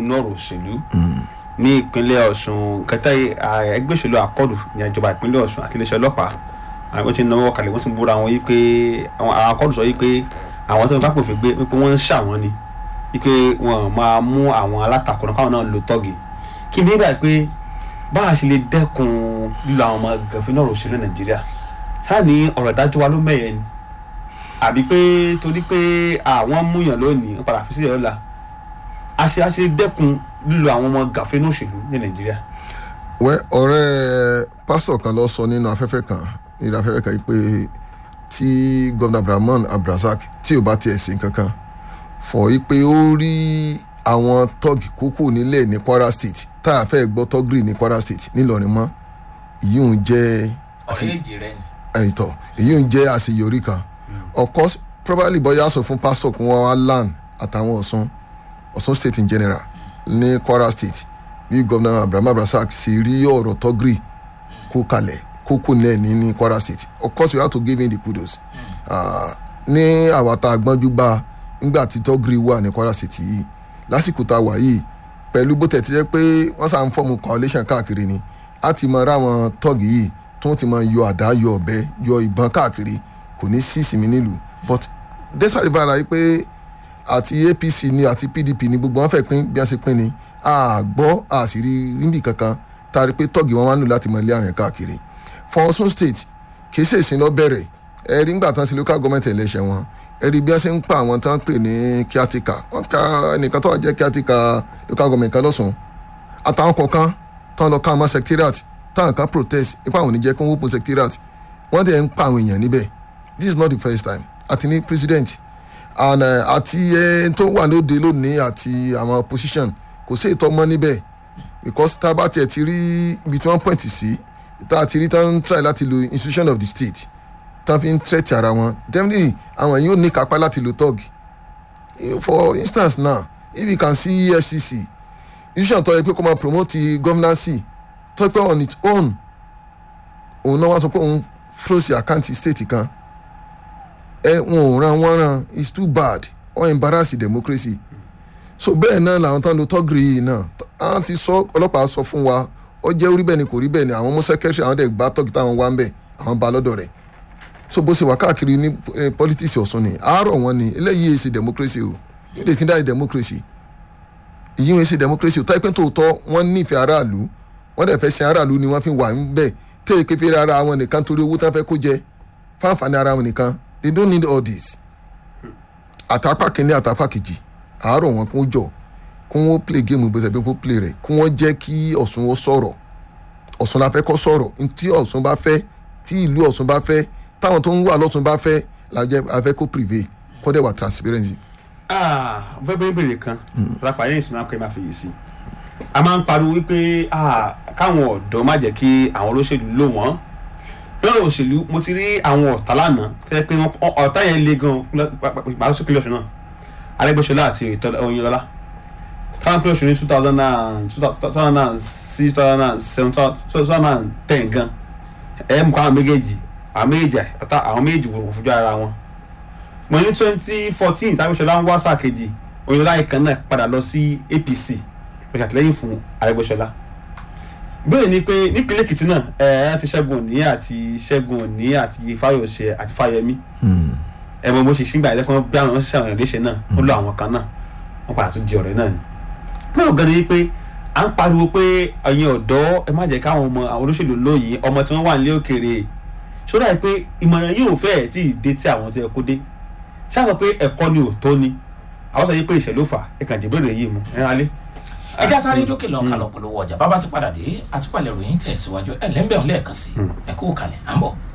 nínú ọ̀rọ̀ òṣèlú ní ìpínlẹ̀ ọ̀ṣun kẹta ẹgbẹ́ òṣèlú àkọlù ní ìjọba ìpínlẹ̀ ọ̀ṣun àti iléeṣẹ́ ọlọ́pàá àwọn tí ń náwó kalẹ̀ wọ́n ti ń búra wọn yìí pé àwọn àkọlù sọ yìí pé àwọn tó ń bá pòfin gbé wípé wọ́n ń ṣàwọn ni wípé wọ́n máa mú àwọn alátakò náà káwọn náà lo tọ́gì kí ni nígbà pé báwa ṣe lè dẹ́kun lílo àwọn ọmọ gànfin náà òṣèlú nàìjíríà sáà ní ọ̀rọ̀ ìdájọ́ wa ló mẹ́yẹ ni àbí pé torí pé àwọn múyàn lónìí ń padà fi sílẹ̀ ọ̀la a ṣe a ṣe dẹ́kun lílo àwọn ọmọ gànfin náà òṣèlú ní nàìjíríà. wẹ́ ọ̀rẹ́ pásítọ̀ kan lọ sọ nínú afẹ́fẹ́ kan nínú afẹ́fẹ́ kan yìí pé tí gómìnà abdulrahman abdulrasaq tí ò bá tiẹ̀ sí kankan fọ̀ yìí pé ó rí àwọn tọ́gì kókó nílẹ̀ ní kwara state tá a fẹ́ gbọ́ tọ́gìrì ní kwara state nílọrin mọ́ èyí ń jẹ́ ọ̀rẹ́ èjì rẹ ni. ẹ̀yìntọ́ èyí ń jẹ́ àṣeyọrí kan of course probably bóyá sọ fún pásítọ̀ kí wọ́n wá land àtàwọn ọ̀sán ọ̀sán state in general ní kwara state bí gómìnà abraham abdulrasaq ṣe rí ọ̀rọ̀ tọ́gìrì kó kalẹ̀ kókó nílẹ̀ ní ní kwara state of course we have to give him the kudos Ah, ní àwa tá a gbọ́njú bá nígbà tí tọ́gìrì wà ní kwara state yìí lásìkò tá a wà yìí pẹ̀lú bó tẹ̀ ti jẹ́ pé wọ́n sàn ń fọ́ọ̀mù coalition káàkiri ni a ti mọ ráwọn tọ́gì yìí tí wọ́n ti mọ yọ àdá yọ ọ̀bẹ yọ ìbọn káàkiri kò ní sí ìsinmi nílùú but despite the fact that pé àti apc ni àti pdp ni gbogbo wọn fẹ́ pín bí wọ́n ṣe pín ni a gbọ́ àṣírí níbì kankan tá a rí pé tọ́gì wọn wá nù láti mọ ilé àwọn yẹn káàkiri for Ọ̀ṣun state kì í ṣe ìsìn lọ bẹ̀rẹ̀ ẹ rí nígbà tán sí local government election wọn ẹ rí bí wọ́n ṣe ń pa àwọn tán pè ní kíátíkà wọ́n ka ẹnìkan tó wà jẹ́ kíátíkà local government kan lọ́sùn àtàwọn kọ̀ọ̀kan tán lọ ká àwọn secretariat táwọn kan protest ipa àwọn oníjẹ́ kí wọ́n open secretariat wọ́n dẹ̀ ń pa àwọn èèyàn níbẹ̀ this is not the first time àti ní president and uh, àti ẹ tó wà lóde lónìí àti àwọn opposition kò sí ìtọ́mọ́ níbẹ̀ because tá a bá tiẹ̀ ti rí ibi tí wọ́n point sí tá a ti rí tá a ń try láti lo institution of the state tá a fi ń threat ara wọn definitely àwọn yóò ní kápá láti lo tug for instance now if you can see efcc institution tó yẹ pé kó máa promote governance tó yẹ pé on its own òun náà wá sọ pé òun froze àkáǹtì state kan ẹ wọn ò ran wọn ran it's too bad or embarrass democracy so bẹ́ẹ̀ náà làwọn tán lo tọ́gìrì yìí náà àwọn ti sọ ọlọ́pàá sọ fún wa ó jẹ́ orí bẹ́ẹ̀ ni kò rí bẹ́ẹ̀ ni àwọn mú sẹ́kẹ́rì àwọn dẹ̀ gbá tọ́gì táwọn wá ń bẹ̀ àwọn bá lọ́dọ̀ rẹ̀ so bó ṣe wà káàkiri ní eh, politics ọ̀sùn ni àárọ̀ wọn ni eléyìí èsì democracy o yóò lè ti dá democracy èyí wọn èsì democracy o táyé pé tòótọ́ wọ́n nífẹ̀ẹ́ aráàlú wọ́n dẹ̀ fẹ́ sin aráàlú ni wọ́n fi wà ń bẹ̀ téè pé fẹ́rẹ́ ara wọn nìkan torí owó tán fẹ́ kó jẹ fáǹfààní ara wọn nìkan they don't need all this àtàpá kìíní àtàpá kejì àárọ̀ wọn kó jọ kó wọ́n play game bó ṣe bí kó play rẹ̀ kó wọ́n jẹ́ kí ọ̀sùn ó sọ̀rọ̀ ọ̀sùn la fẹ́ kọ́ sọ̀rọ̀ tí ọ̀sùn bá fẹ́ tí ìlú ọ̀sùn bá fẹ́ táwọn tó ń wà lọ́sùn bá fẹ́ làjẹ́ afẹ́ kó prevail kó dẹ̀ wà transparency. mo fẹ́ bẹ́ẹ̀ bèrè kan lápá yẹn ìsinmi akọ́ ẹ̀ máa fèyí sí a máa ń pariwo wípé ah, káwọn ọ̀dọ́ má jẹ́ kí àwọn olóṣèlú lò wọ́n lọ́rọ̀ òṣèlú mo ti rí àwọn ọ̀tá lánàá tẹ́ pé wọ́n- ọ̀tá yẹn le gan pàrọ̀ sókè lọ́sùn náà arẹ́gbẹ́sọlá àti oyinlọ́lá táwọn pé oṣù ní two thousand and two thousand and six two thousand and seven two thousand and ten gan ẹ̀ mú kọ́ àwọn méjèèjì àwọn méjèèjì ọ̀tá àwọn méjèèjì wò fojú ara wọn mo ní twenty fourteen tábísọ̀lá ń wá sáà kejì oyinlọ́lá yìí kan náà padà lọ sí apc lọ́sẹ̀ àtìlẹ́yìn fún arẹ́gbẹ́sọlá bẹ́ẹ̀ ni pé nípínlẹ̀ èkìtì náà ẹ̀ ẹ́ ti ṣẹ́gun òní àti ṣẹ́gun òní àti fáyọ̀ṣe àti fáyẹmí ẹ̀ mọ̀ bó ṣe ṣígbà ẹ̀dẹ́kùn bí àwọn ṣiṣẹ́ àwọn ìléṣe náà ó lọ àwọn kan náà wọ́n padà tún di ọ̀rẹ́ náà ni. mẹ́rin gan ni pé à ń pariwo pé ẹ̀yin ọ̀dọ́ ẹ má jẹ́ káwọn ọmọ àwọn olóṣèlú lóyìn ọmọ tí wọ́n wà nílé òkèèrè ṣọ́dà yìí pé ìmọ̀ràn yóò fẹ́ tí ì dé tí àwọn tó yẹ kó dé ṣáà sọ pé ẹ̀kọ́ ni ò tó ni àwọn sọ yìí pé ìṣẹ̀lú fà ẹ̀ka ìdìbòrè yìí mu ẹ̀ rálé. ẹ já sáré dókè lọ kálọ̀ polówó ọjà bàbá ti padà dé àtúpalẹ̀ ròyìn tẹ̀ síwájú ẹ̀ lẹ́ńbẹ̀ẹ́ lẹ́ẹ̀kan sí ẹ kó kalẹ̀ à ń bọ̀.